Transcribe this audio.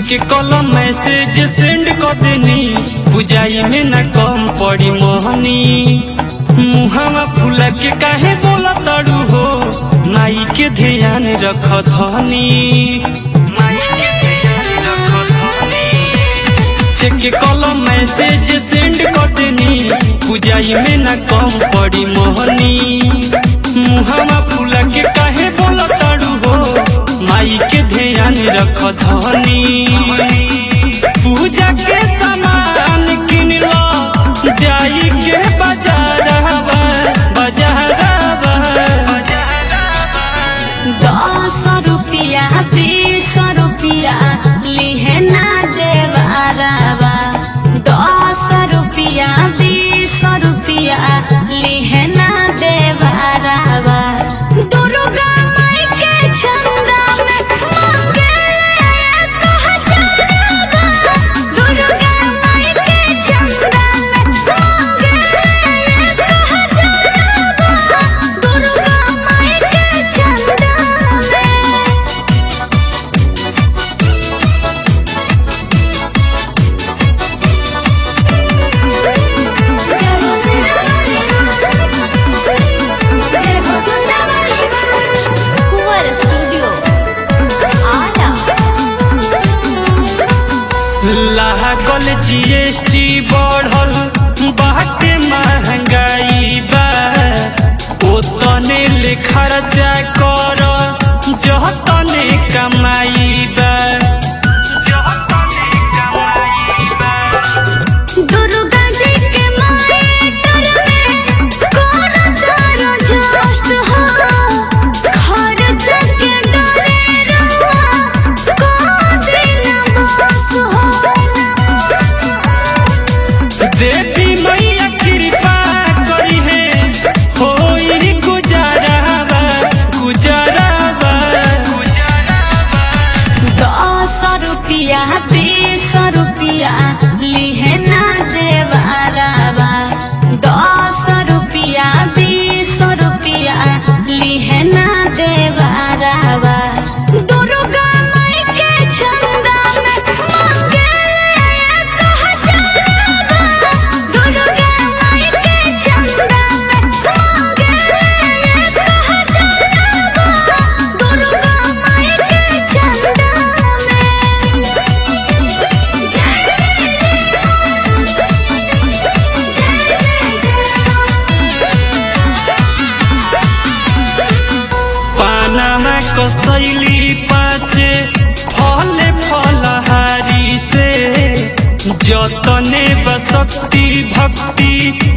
के कलम message send कर देनी बुझाई में न कम पड़ी मोहनी मुहावा फूला के काहे बोला तड़ू हो माई के ध्यान रख धनी चेक के कलम मैसेज सेंड कर देनी बुझाई में न कम पड़ी मोहनी मुहावा फूला के काहे बोला तड़ू हो माई के ध्यान रख धनी पूजा के सामान किन लो जाई के बाजारवा बाजारवा दस रुपिया बीस रुपिया लिहे ना देवारावा दस रुपिया बीस रुपिया लिहे ना देवारावा दुर्गा माई के चंदा में मांगे एक हजारवा दुर्गा माई के चंदा में मांगे एक हजारवा दुर्गा माई के चंदा में कुंवर स्टूडियो आरा लागल जीएसटी बढ़ल बाटे महंगाई बा ओतने ले खर्चा कर जतने कमाई बा दुर्गा जी के मायकर में कौन तारो जस्ट हो घर जग डरे रवा कौन दिन बस हो देवी मैया कृपा करी है होई गुजारावा गुजारावा दस रुपिया बीस रुपिया लिहे ना देवारावा दस रुपिया बीस रुपिया लिहे ना देवारावा दुर्गा माई के चंदा में मांगे एक हजारवा दुर्गा माई के चंदा में मांगे एक हजारवा दुर्गा माई के चंदा पानामा कसैली पाचे फले फलहारी से जतने बसक्ति भक्ति